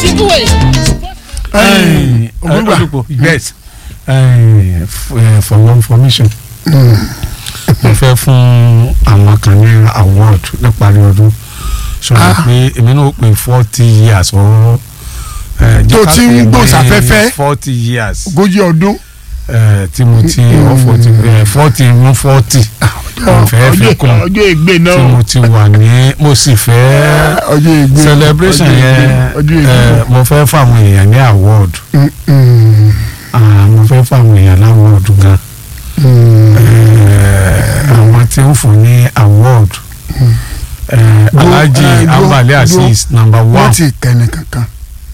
Sigway. Ẹ̀yin, Ògúngbà. Olúpo, yes Ẹ̀yin, f- eh, for your information mo fẹ́ fún àwọn kan ní award níparí ọdún sọ Ah. pé èmi náà ó pè forty years ọ Tó ti ń gbòòsàfẹ́fẹ́. forty years ogójì ọdún eh, tí mo ti ọ forty forty mú forty mo fẹ́ fi kún ọjọ́ ìgbé tí náà mo ti wà ní mo sì fẹ́ ọjọ́ ìgbé celebration ọjọ́ ìgbé, yẹn ọjọ́ ìgbé. eh, mo fẹ́ fáwọn èèyàn ní award Mm, mm, Ah, mo fẹ́ fáwọn èèyàn láwọn ọdún gan mm. Eh, àwọn tí ń fún ní award eh, Dúró, Alhaji eh, dúró, Ambali Azeez number wọ́n one ti kẹ́ni kankan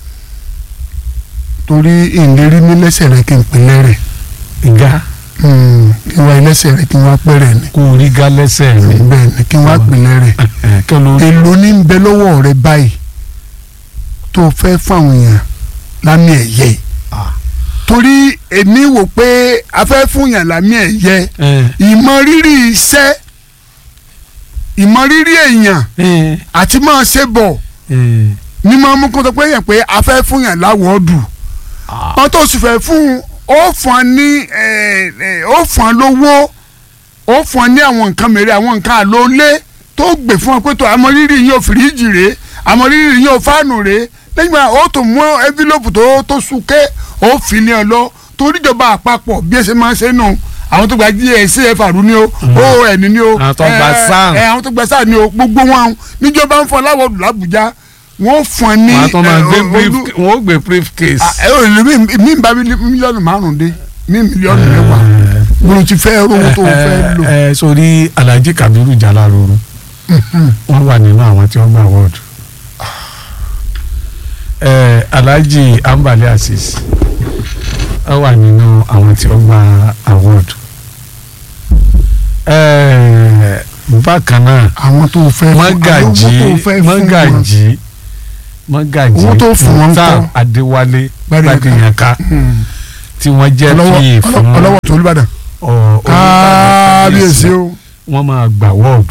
torí ìlérí mi lẹ́sẹ̀ rẹ kí n pè lẹ́rẹ̀ ìgá kí n wá ilẹ́sẹ̀ rẹ kí n wá pẹ́rẹ́ ni kó orí gá lẹ́sẹ̀ mi bẹ́ẹ̀ ni kí n wá pè lẹ́rẹ̀ Eh, kí ló èlò ní ń bẹ lọ́wọ́ rẹ báyìí tó fẹ́ fáwọn èèyàn lámì ẹ̀yẹ Ah. torí èmi wò pé a fẹ́ fún yàn lámì ẹ̀yẹ Eh, ìmọrírì iṣẹ́ ìmọrírì èèyàn eh, àti máa ṣe bọ̀ eh, ní máa mú kó tó pé yàn pé a fẹ́ fún yàn láwọ̀ọ́dù ah, wọ́n tó sì fẹ́ fún ó fún ọ ní ẹ, ẹ, ó fún ọ lówó ó fún ọ ní àwọn nǹkan mèrè àwọn nǹkan àlólé tó gbè fún ọ pé tó àmọrírì yín ò fìríjì rèé àmọrírì yín ò fáànù rèé lẹ́yìn náà ó tó mú ẹ́fílọ́pù tó tó súnké ó fi ní ọ lọ toríjọba àpapọ̀ bí ẹ ṣe máa ń ṣe nù àwọn tó gba gscf àrùn ni o oon ni o Àwọn tó gba ẹ, SAN. ẹ, àwọn tó gba sáà ni o gbogbo wọn níjọba ń fọ láwọdù làbújá wọn fún ọ ní wọ́n á tún máa ẹ, gbé olú- brief wọ́n ó gbé briefcase. Ah, ẹ ò lè mí mí bá mílíọ̀nù márùn-ún dé mí mílíọ̀nù mẹ́wàá mo ti fẹ́ rówó tó o fẹ́ lò. ẹ sórí Alhaji Kabiru Jalaruru wọ́n wà nínú àwọn tí wọ́n gba award ẹ Alhaji Ambali Azeez wọ́n wà nínú àwọn tí wọ́n gba award ẹ bákan náà àwọn tó o fẹ́ fún mọ́gàjì àwọn owó tó o fẹ́ fún wọn. mọ́gàjì mọ́gàjì Owó tó fún wọn Mukhtar ńkọ́? Adéwálé Gbádìyànká. Gbádìyànká Hmm. tí wọ́n jẹ́ ọlọ́wọ́ píì fún ọlọ́- ọlọ́wọ́ tó olùbàdàn ọ- Olúbàdàn kábíyèsí o. wọ́n máa gbà wọ́ọ̀dù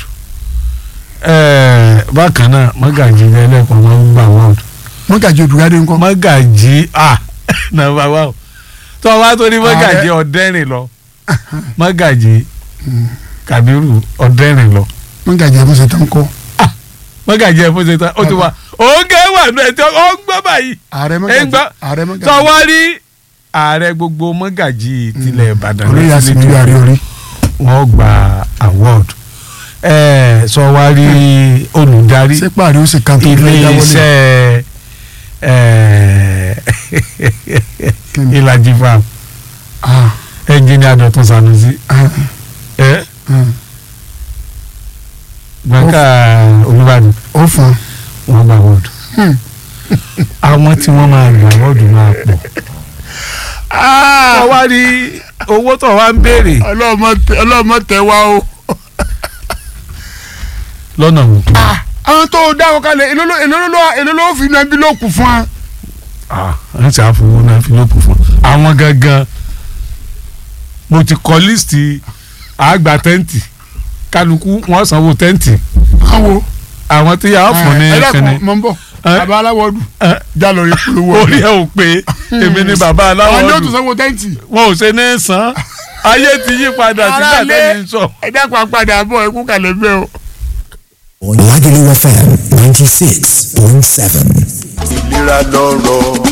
bákan náà mọ́gàjì lẹ́lẹ́kọ̀ọ́ máa ń gbà wọ́ọ̀dù mọ́gàjì odùgádé ńkọ́. mọ́gàjì ah nàbà wà ó tó o bá tó ní mọ́gàjì Ààrẹ. ọ̀dẹ́rìn lọ mọ́gàjì Kàbírù ọ̀dẹ́rìn lọ mọ́gàjì ẹ̀fọ́sẹ̀ tó ń kọ́. mọ́gàjì ẹ̀ fún ṣe tán ó ti wà òǹkẹ́ wà nù ẹ̀ tí ó ń gbọ́ báyìí ààrẹ ẹ̀ ń mọ́gàjì gbọ́ ààrẹ tó mọ́gàjì. wá rí ààrẹ gbogbo mọ́gàjì tilẹ̀ Ìbàdàn orí yà sí mi yàrá orí. wọ́n gba award ẹ̀ sọ wá rí olùdarí ṣé pààrọ̀ ó sì kan tó ilé fẹ́ dáwọ́lé. iṣẹ́ ẹ̀, Kíni? ìlàjì farm Ah, ẹnjìnìà Dọ̀tun Sanusi ah, ẹ ah. gbọ̀ǹkà Olúbàdàn ó fún wọ́n gba award Hmm. àwọn tí wọ́n máa gba award máa pọ̀ un. tó wá rí owó tó wá ń béèrè ọlọ́mọ tẹ- ọlọ́mọ tẹ wá o. lọ́nà wò àwọn tó dáwọ́ kalẹ̀ èló ló- èló ló èló ló fi iná bí ló kù fún wa. wọ́n ti àfọwọ́ náà fi lóòpù fún àwọn gangan mo ti kọ líìsì àgbà tẹ́ǹtì kálukú wọ́n sanwó tẹ́ǹtì báwo. àwọn tí yàrá fún ní ẹ kẹ́ni dákun mọ̀ ń bọ̀ Eh? bàbá aláwọ̀dù Eh? já lórí polówó orí ẹ ò pé èmi ni bàbá aláwọ̀ àwọn yóò tún dùn sanwó tẹ́ǹtì. wọn ò ṣe ní san ayé ti yí padà sígbà Aráalé, tẹ́lẹ̀ ń sọ. ẹ dákun apàdé àbọ̀ ẹkú kalẹ̀ bẹ́ẹ̀ o. Lagelu FM 96.7. ìlera lọ́rọ̀.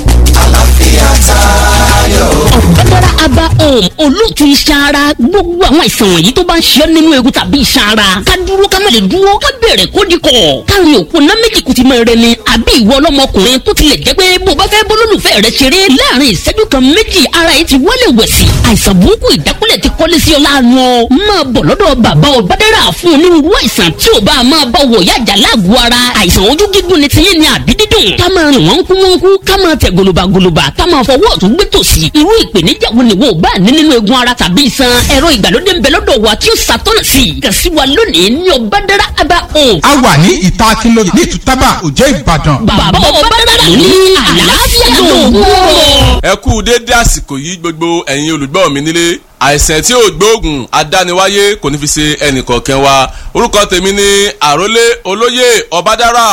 ọ̀gbẹ́dára aba home olóòtú iṣan ara gbogbo àwọn àìsàn wọ̀nyí tó bá ń ṣe ọ́ nínú egun tàbí iṣan ara ká dúró ká má lè dúró ká bẹ̀rẹ̀ kó di kọ̀ káàrin òkú ná méjì kùtì máa rẹ ni àbí ìwọ ọlọ́mọkùnrin tó tilẹ̀ jẹ́ pé bó bá fẹ́ bólólùfẹ́ rẹ ṣeré láàrin ìṣẹ́jú kan méjì ara yìí ti wọlé wẹ̀sì àìsàn burúkú ìdákúlẹ̀ ti kọ́lé sí ọ láàánú ọ máa bọ̀ lọ́dọ̀ bàbá ọ̀bádẹ́rà fún onírúurú àìsàn tí ò bá máa bá wọ̀ yájà láàgọ̀ ara àìsàn ojú gígùn ni tiyín ni àbí dídùn ká máa rìn wọ́n kú wọ́n kú ká máa tẹ̀ gòlòbàgòlòbà ká máa fọwọ́ ọ̀tún gbé tòsì irú ìpèníjà wo ni wo bá ní nínú egun ara tàbí iṣan ẹ̀rọ ìgbàlódé ń bẹ lọ́dọ̀ wa tí ó ṣàtọ́nà sí i kàn sí wa lónìí ní ọ̀bádẹ́rà abá home a wà ní ìta akínlóye ní ìtútàbà òjẹ́ ìbàdàn. bàbá ọ̀bádẹ́rà ní àlàáfíà lóògùn ẹ kú déédé àsìkò yìí gbogbo ẹ̀yin olùgbọ́ mi nílé àìsàn tí ò gbóògùn adániwáyé kò ní fi ṣe ẹnìkọ̀ọ̀kan wa orúkọ tèmi ni àrólé olóyè ọbádára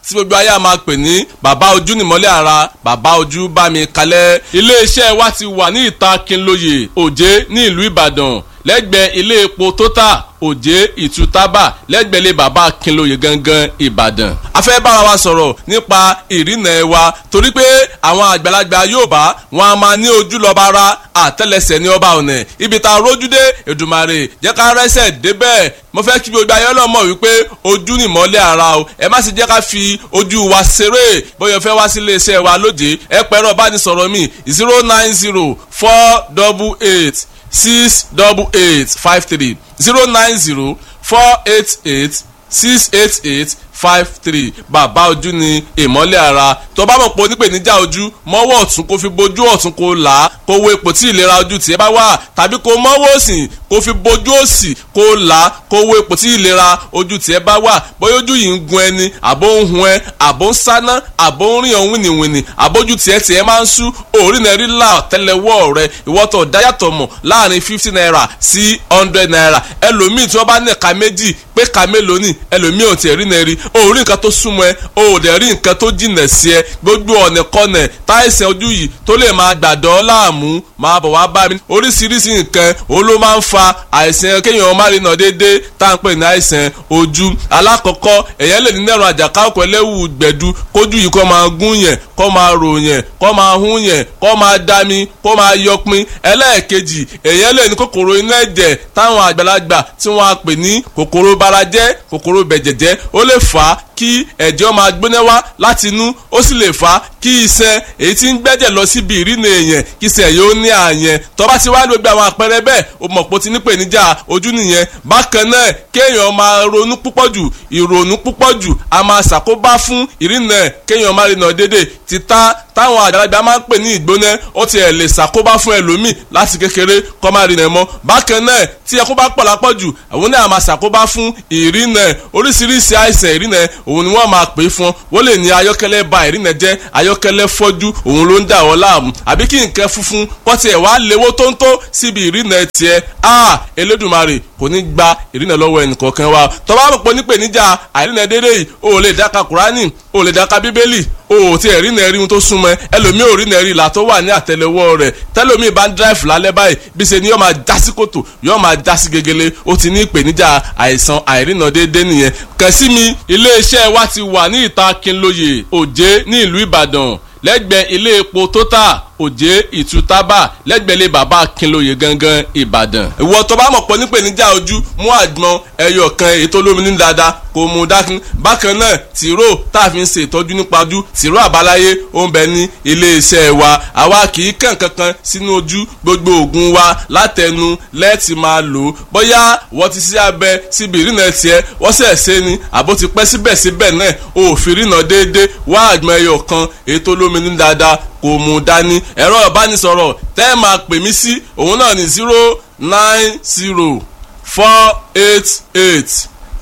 tí gbogbo ayé a máa pè ní bàbá ojú nìmọ́lẹ̀ ara bàbá ojú bá mi kalẹ̀ iléeṣẹ́ wa ti wà ní ìta Kínlóye Òjé ní ìlú Ìbàdàn lẹ́gbẹ̀ẹ́ ilé epo Total òjé ìtútàbà lẹ́gbẹ̀lẹ́ bàbá Akínlóye gangan Ìbàdàn. a fẹ́ bára wa sọ̀rọ̀ nípa ìrìnà ẹ̀ wa torí pé àwọn àgbàlagbà Yorùbá wọn a máa ní ojú lọ́ba ara àtẹ́lẹsẹ̀ ní ọba ọ̀nà ibi tá a rójú dé Èdùmàrè jẹ́ ká rẹ́sẹ̀ débẹ̀ mo fẹ́ kí gbogbo ayé ọlọ́mọ wípé ojú ni ìmọ́lẹ̀ ara o ẹ má sì jẹ́ ká fi ojú wa ṣeré bóyá fẹ́ wá sí iléeṣẹ́ wa lóde ẹ pẹ̀rọ bá ní sọ̀rọ̀ mi zero nine zero four double eight six double eight five three zero nine zero four eight eight six eight eight five three bàbá ojú ni ìmọ́lẹ̀ ara tó bá mọ̀ pé onípèníjà ojú mọ́wọ́ ọ̀tún kó fi bojú ọ̀tún kó là á kó wo ipò tí ìlera ojú tiẹ̀ bá wà tàbí kó mọ́wọ́ òsì kó fi bojú òsì kó là á kó wo ipò tí ìlera ojú tiẹ̀ bá wà bóyá ojú yìí ń gun ẹni àbó ń hun ẹ àbó ń sáná àbó ń rìn ọ̀hún wìnìwìnì àbójú tiẹ̀ tiẹ̀ máa ń sú òórì náà rí là tẹ́lẹ̀wọ́ rẹ ìwọ́tọ̀ dáyàtọ̀ mọ̀ láàrin fifty naira sí hundred naira ẹlòmíì tí wọ́n bá ní ẹ̀ka méjì pé ẹ̀ka mélòó ni ẹlòmíì ò tiẹ̀ rí náà rí o ò rí nǹkan tó súnmọ́ ẹ o ò dẹ̀ rí nǹkan tó jìnà sí ẹ gbogbo ọ̀nà kọ́nà táìsàn ojú yìí tó lè máa gbàdọ́ láàmú máa bọ̀ wá bá mi oríṣiríṣi nǹkan òun ló máa ń fa àìsàn kéèyàn má rí nà déédéé tá à ń pè ní àìsàn ojú alákọ̀ọ́kọ́ èèyàn lè ní nẹ́rùn àjàká ọkọ̀ ẹlẹ́wù gbẹ̀du kójú yìí kó máa gún yẹn kó máa rò yẹn kó máa hún yẹn kó máa dami kó máa yọpin ẹlẹ́ẹ̀kejì èèyàn lè ní kòkòrò inú ẹ̀jẹ̀ táwọn àgbàlagbà tí wọ́n á pè ní kòkòrò barajẹ́ kòkòrò bẹ̀jẹ̀jẹ́ ó lè fà á kí ẹ̀jẹ̀ máa gbóná wá láti inú ó sì lè fà á kí iṣan èyí tí ń gbẹ́jẹ̀ lọ síbi ìrìnà èèyàn kí iṣan yóò ní àyẹn tó bá ti wá gbogbo àwọn àpẹẹrẹ bẹ́ẹ̀ o mọ̀ pé o ti ní pèníjà ojú nìyẹn bákan náà kéèyàn máa ronú púpọ̀ jù ìrònú púpọ̀ jù a máa ṣàkóbá fún ìrìnà kéèyàn máa rìnà déédéé títà táwọn àgbàlagbà máa ń pè ní ìgbóná ó tiẹ̀ lè ṣàkóbá fún ẹlòmíì láti kékeré kó máa rìnà mọ́ bákan náà tí ẹkún bá pọ̀ lápọ̀ jù àwọn náà máa ṣàkóbá fún ìrìnà oríṣiríṣi àìsàn ìrìnà òun ni wọ́n máa pè é fún wọ́n lè ní ayọ́kẹ́lẹ́ ba ìrìnà jẹ́ ayọ́kẹ́lẹ́ fọ́jú òun ló ń dà wọ́n láàmú àbí kí nǹkan funfun kọ́ tiẹ̀ wá léwó tóńtó síbi ìrìnà tiẹ̀ a Elédùmarè kò ní gba ìrìnà lọ́wọ́ ẹnìkọ̀ọ̀kan wa tọ́ba àpòpọ̀ nípèníjà àìrìnà dédé yìí o ò lè dáka Kùránì o ò lè dáka Bíbélì o ò tí ẹ̀ rí nà rí ohun tó súnmọ́ ẹlòmíì ò rí nà rí ìlà tó wà ní àtẹ́lẹwọ́ rẹ̀ tẹ́lòmíì bá ń dráìfù lálẹ́ báyìí bí ṣe ni yóò máa já sí kòtò yóò máa já sí gegele ó ti ní ìpèníjà àìsàn àìrìnà déédéé nìyẹn kàn sí mi iléeṣẹ́ wa ti wà ní ìta Kínlóye Òjé ní ìlú Ìbàdàn lẹ́gbẹ̀ẹ́ ilé epo Total òjé ìtútàbà lẹ́gbẹ̀lẹ́ bàbá Akínlóye gangan Ìbàdàn. ìwọ tó bá mọ̀ pọ̀ nípèníjà ojú mú àgbọn ẹyọ kan ètò olómi ní dáadáa kò mú dákun. bákan náà tìró tá a fi ń ṣe ìtọ́jú nípa ojú tìró àbáláyé ó ń bẹ ní iléeṣẹ́ wa àwa kì í kàn kankan sínú ojú gbogbo oògùn wa látẹnu lẹ́ẹ̀tì máa lò ó bóyá wọ́n ti ṣe abẹ síbi ìrìnà tiẹ̀ wọ́n sẹ̀ ṣe ni àbó ti pẹ́ síbẹ̀síbẹ̀ náà òfin ìrìnà déédéé wá àgbọn ẹyọ kan ètò olómi ní dáadáa kò mú dání ẹ̀rọ ìbánisọ̀rọ̀ tẹ́ ẹ máa pè mí sí òun náà ní zero nine zero four eight eight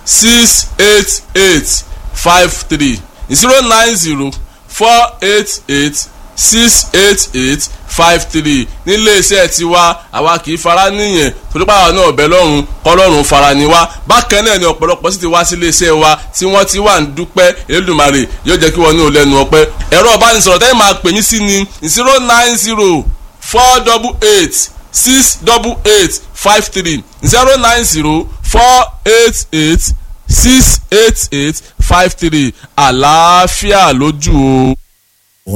six eight eight five three zero nine zero four eight eight six eight eight five three nílé iṣẹ́ tiwa àwa kì í fara níyẹn torípa àwọn náà bẹ lọ́rùn kọ́lọ́run fara ni wá bákan náà ni ọ̀pọ̀lọpọ̀ sì ti wá sí ilé iṣẹ́ wa tí wọ́n ti wà ń dúpẹ́ Elédùmarè yóò jẹ́ kí wọ́n ní olẹ́nu ọpẹ́ ẹ̀rọ ìbánisọ̀rọ̀ tẹ́lẹ̀ máa pè mí sí ni zero nine zero four double eight six double eight five three zero nine zero four eight eight six eight eight five three àlàáfíà lójú o.